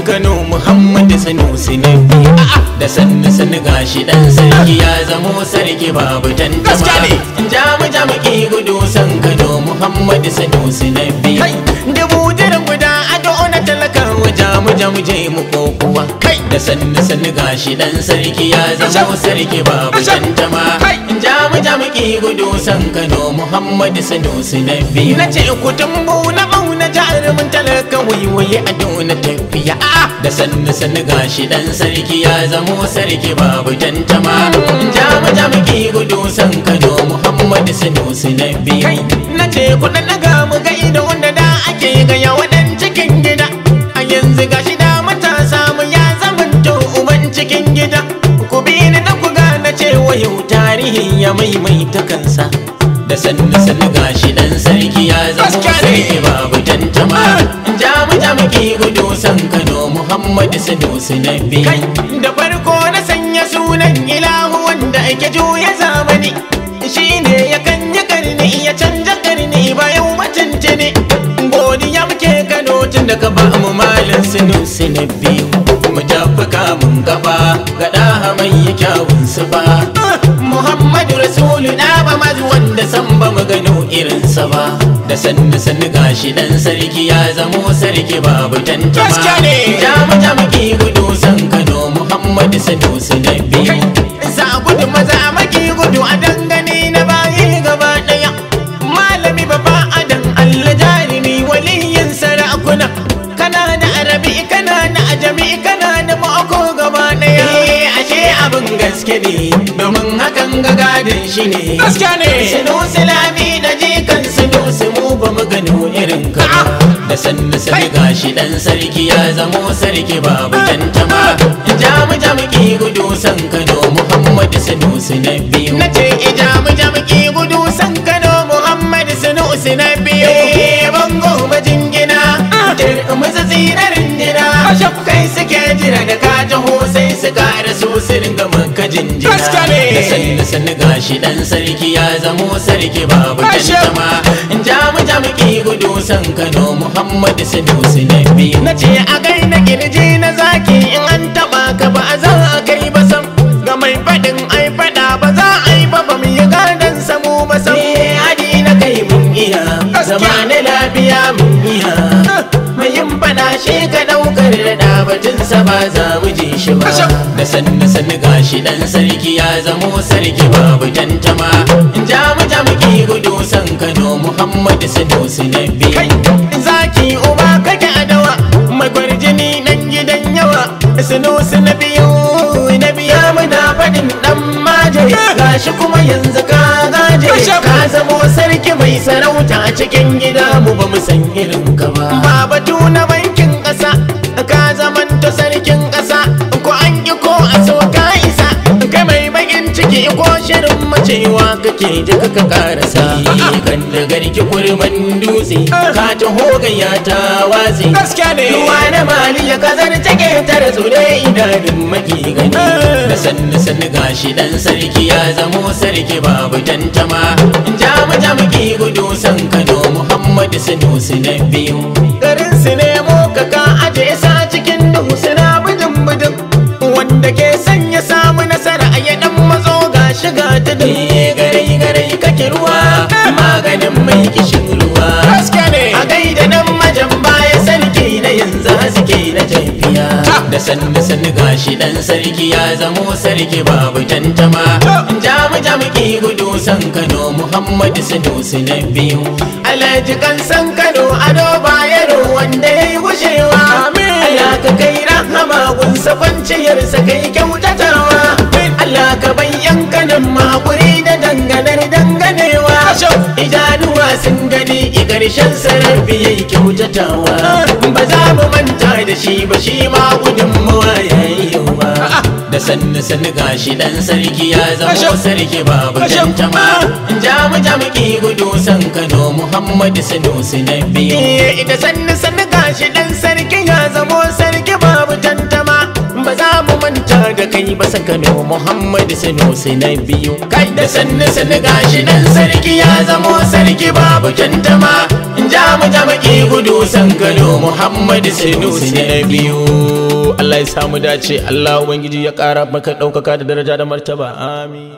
Kano Muhammadu Sanusi na biyu da sannu sannu gashi dan sarki ya zamo sarki babu tantama Gaskiya ne. jamu jamu ki gudu san Kano Muhammadu Sanusi na biyu Kai. dubu jiran guda ado na talakawa jamu jamu je mu kokuwa Kai. da sannu sannu gashi dan sarki ya zamo Asham. sarki babu Asham. tantama Kai. jamu jamu ki gudu san Kano Muhammadu Sanusi na biyu na ce ku tumbu na bauna jarumin talaka waiwaye a dona tafiya da sannu sannu gashi dan sarki ya zamo sarki babu tantama jamu jamu ki gudu san Kano Muhammadu Sanusi na biyu na ce ku dan daga mu ga ido wanda da ake gaya wadan cikin gida a yanzu gashi da matasa mu ya zamanto uban cikin gida ku bi ni da ku gane cewa yau tarihi ya maimaita kansa da sannu sannu gashi dan sarki ya zama Gaskiya ne. sarki babu tantama jamu jamu ki gudu san Kano Muhammadu Sanusi na biyu Kai. da farko na sanya sunan ilahu wanda ake juya zamani shine ya kanya karni ya canja karni bayan mutunci ne godiya muke Kano tun da ka ba mu malin Sanusi na biyu mu tafi kamun gaba ga ɗaha mai kyawun su ba Muhammadu Rasulu na ba mazu wanda san ba mu gano irinsa ba da sannu sannu gashi dan sarki ya zamo sarki babu tantama Gaskiya ne. Jamu jamu ki gudu san Kano Muhammadu Sanusi na biyu Za gudu maza maki gudu a dangane na bayi gaba daya Malami babba adan Allah jarumi waliyin sarakuna Kana da arabi kana da ajami kana da mako gaba daya Ashe abin gaske ne domin hakan ga gadin shi ne Gaskiya ne. Sanusi lami da jikan Sanusi mu ba mu gano irin ka ba. da sannu sannu gashi dan sarki ya zamo sarki babu tantama jamu jamu ki gudu san Kano Muhammadu Sanusi na biyu nace jamu jamu ki gudu san Kano Muhammadu Sanusi na biyu bango majingina maza tsirarin jira Asham. kai suke jira da ka taho sai su kara su su ringa maka jinjina Gaskiya ne. da sannu sannu gashi dan sarki ya zamo sarki babu Asham. tantama jamu jamu ki gudu san Kano Muhammadu Sanusi na biyu na ce a gaina kirji na zaki in an taba ka ba za a kai ba sam ga mai faɗin ai faɗa ba za a yi ba ba mu yi gadon samu ba sam hadi na kai mun iya zama na lafiya mun iya mai yin faɗa shi ka ɗaukar da batun sa ba za mu ji shi ba Asham. da sannu sannu gashi dan sarki ya zamo sarki babu tantama jamu jamu ki gudu san Kano Muhammadu Sanusi na Kai. biyu zaki uba kake adawa mai kwarjini nan gidan yawa Sanusi na biyu na biya muna faɗin dan maje gashi kuma yanzu ka gaje Asham. ka zamo sarki mai sarauta a cikin gida mu ba mu san irin ka ba ba batu na bankin ƙasa ka zamanta sarkin ƙasa ko an yi ko a so ka isa kai mai bakin ciki ko shirin macewa kake ji ka karasa kan da garki kurman dutse ka taho gayya ta watsi Gaskiya ne. ruwa na mali ya kazar take tare su da idanun maki gani da sannu sannu gashi dan sarki ya zamo sarki babu tantama jamu jamu ki gudu san Kano Muhammadu Sanusi na biyu garin su nemo ka ka aje sa cikin duhu suna bidin bidin wanda ke sanya samu nasara a yadan matso ga shiga ta garai garai kake ruwa maganin mai kishin ruwa Gaskiya ne. a gaida nan majan baya sarki na yanzu haske na tafiya da sannu sannu gashi dan sarki ya zamo sarki babu tantama jamu jamu ki gudu san Kano Muhammadu Sanusi na biyu Alhaji kan san Kano ado bayero wanda ya yi gushewa Allah ka kai rahama gunsa kwanciyarsa kai kyautatawa Allah ka bayyan kanan makuri da danganar danganewa idanuwa sun gani i ƙarshen sarar biyai kyautatawa ba za mu manta da shi ba shi ma gudunmawa ya yi yawa da sannu sannu gashi dan sarki ya zamo Asham. sarki babu Asham. tantama jamu jamu ki gudu san Kano Muhammadu Sanusi na biyu da sannu sannu gashi dan sarki ya zamo sarki babu tantama ba za mu manta da kai ba san Kano Muhammadu Sanusi na biyu kai da sannu sannu gashi dan sarki ya zamo sarki babu tantama jamu jamu ki gudu san kano muhammadu sanusi na biyu Allah ya samu dace Allah ubangiji ya ƙara maka ɗaukaka da daraja da martaba amin